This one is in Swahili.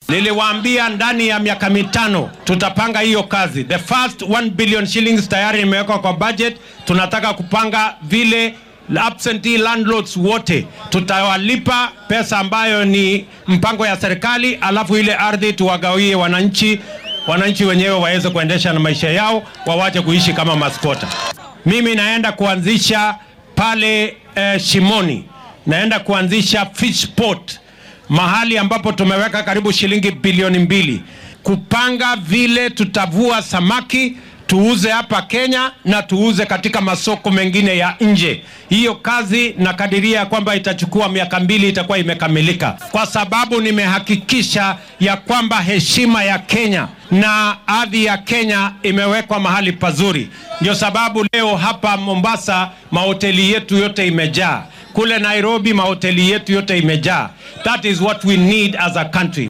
Niliwaambia ndani ya miaka mitano tutapanga hiyo kazi. The first 1 billion shillings tayari imewekwa kwa budget. Tunataka kupanga vile absentee landlords wote tutawalipa pesa ambayo ni mpango ya serikali, alafu ile ardhi tuwagawie wananchi, wananchi wenyewe waweze kuendesha na maisha yao, wawache kuishi kama maskota. Mimi naenda kuanzisha pale eh, Shimoni, naenda kuanzisha fish port mahali ambapo tumeweka karibu shilingi bilioni mbili kupanga vile tutavua samaki tuuze hapa Kenya na tuuze katika masoko mengine ya nje. Hiyo kazi nakadiria kwamba itachukua miaka mbili itakuwa imekamilika, kwa sababu nimehakikisha ya kwamba heshima ya Kenya na ardhi ya Kenya imewekwa mahali pazuri. Ndio sababu leo hapa Mombasa mahoteli yetu yote imejaa, kule Nairobi mahoteli yetu yote imejaa. That is what we need as a country.